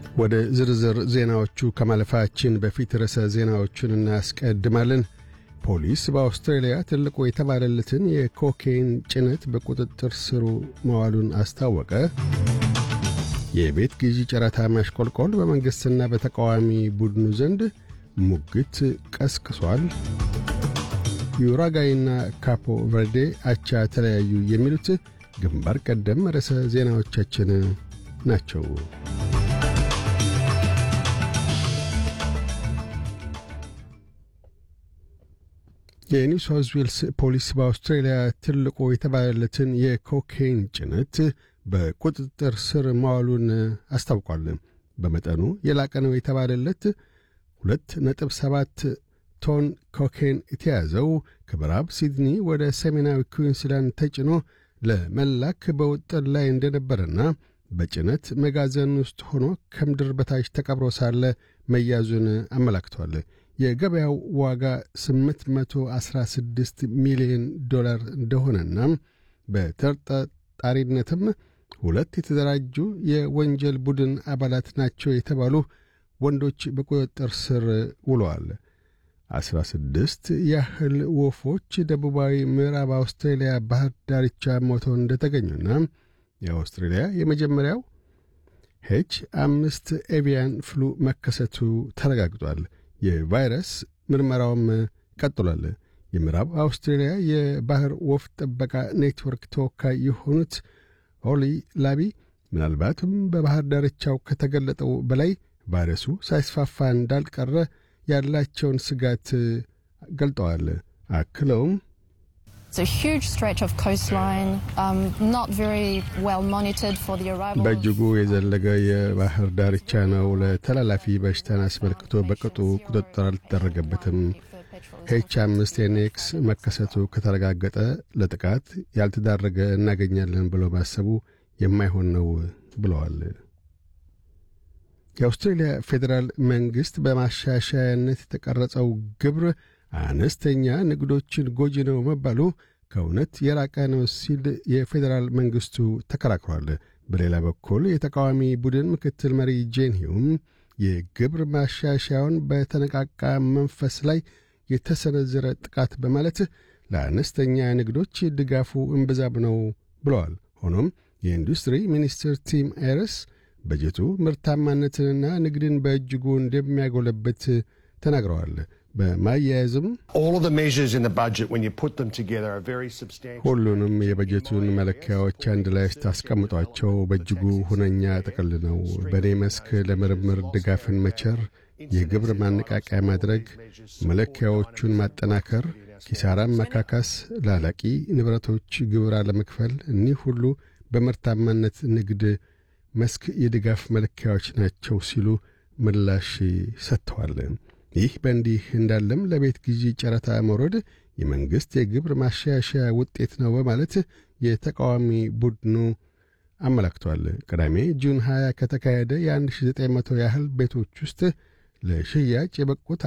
ወደ ዝርዝር ዜናዎቹ ከማለፋችን በፊት ርዕሰ ዜናዎቹን እናስቀድማለን። ፖሊስ በአውስትራሊያ ትልቁ የተባለለትን የኮኬይን ጭነት በቁጥጥር ስሩ መዋሉን አስታወቀ። የቤት ግዢ ጨረታ ማሽቆልቆል በመንግሥትና በተቃዋሚ ቡድኑ ዘንድ ሙግት ቀስቅሷል። ዩራጋይና ካፖ ቨርዴ አቻ ተለያዩ። የሚሉት ግንባር ቀደም ርዕሰ ዜናዎቻችን ናቸው። የኒው ሳውዝ ዌልስ ፖሊስ በአውስትራሊያ ትልቁ የተባለለትን የኮኬይን ጭነት በቁጥጥር ስር ማዋሉን አስታውቋል። በመጠኑ የላቀ ነው የተባለለት ሁለት ነጥብ ሰባት ቶን ኮኬን የተያዘው ከምዕራብ ሲድኒ ወደ ሰሜናዊ ኩዊንስላንድ ተጭኖ ለመላክ በውጥን ላይ እንደነበረና በጭነት መጋዘን ውስጥ ሆኖ ከምድር በታች ተቀብሮ ሳለ መያዙን አመላክቷል። የገበያው ዋጋ 816 ሚሊዮን ዶላር እንደሆነና በተጠርጣሪነትም ሁለት የተደራጁ የወንጀል ቡድን አባላት ናቸው የተባሉ ወንዶች በቁጥጥር ስር ውለዋል። አስራ ስድስት ያህል ወፎች ደቡባዊ ምዕራብ አውስትራሊያ ባህር ዳርቻ ሞተው እንደተገኙና የአውስትራሊያ የመጀመሪያው ሄች አምስት ኤቪያን ፍሉ መከሰቱ ተረጋግጧል። የቫይረስ ምርመራውም ቀጥሏል። የምዕራብ አውስትራሊያ የባህር ወፍ ጥበቃ ኔትወርክ ተወካይ የሆኑት ኦሊ ላቢ ምናልባትም በባህር ዳርቻው ከተገለጠው በላይ ቫይረሱ ሳይስፋፋ እንዳልቀረ ያላቸውን ስጋት ገልጠዋል። አክለውም በእጅጉ የዘለገ የባህር ዳርቻ ነው። ለተላላፊ በሽታን አስመልክቶ በቅጡ ቁጥጥር አልተደረገበትም። ኤች አምስት ኤንኤክስ መከሰቱ ከተረጋገጠ ለጥቃት ያልተዳረገ እናገኛለን ብሎ ማሰቡ የማይሆን ነው ብለዋል። የአውስትሬልያ ፌዴራል መንግሥት በማሻሻያነት የተቀረጸው ግብር አነስተኛ ንግዶችን ጎጂ ነው መባሉ ከእውነት የራቀ ነው ሲል የፌዴራል መንግሥቱ ተከራክሯል። በሌላ በኩል የተቃዋሚ ቡድን ምክትል መሪ ጄን ሂውም የግብር ማሻሻያውን በተነቃቃ መንፈስ ላይ የተሰነዘረ ጥቃት በማለት ለአነስተኛ ንግዶች ድጋፉ እምብዛም ነው ብለዋል። ሆኖም የኢንዱስትሪ ሚኒስትር ቲም ኤርስ በጀቱ ምርታማነትንና ንግድን በእጅጉ እንደሚያጎለበት ተናግረዋል። በማያያዝም ሁሉንም የበጀቱን መለኪያዎች አንድ ላይ ስታስቀምጧቸው በእጅጉ ሁነኛ ጥቅል ነው። በእኔ መስክ ለምርምር ድጋፍን መቸር፣ የግብር ማነቃቂያ ማድረግ፣ መለኪያዎቹን ማጠናከር፣ ኪሳራን መካካስ፣ ላላቂ ንብረቶች ግብር አለመክፈል፣ እኒህ ሁሉ በምርታማነት ንግድ መስክ የድጋፍ መለኪያዎች ናቸው ሲሉ ምላሽ ሰጥተዋል። ይህ በእንዲህ እንዳለም ለቤት ግዢ ጨረታ መውረድ የመንግሥት የግብር ማሻሻያ ውጤት ነው በማለት የተቃዋሚ ቡድኑ አመላክቷል። ቅዳሜ ጁን 20 ከተካሄደ የ1900 ያህል ቤቶች ውስጥ ለሽያጭ የበቁት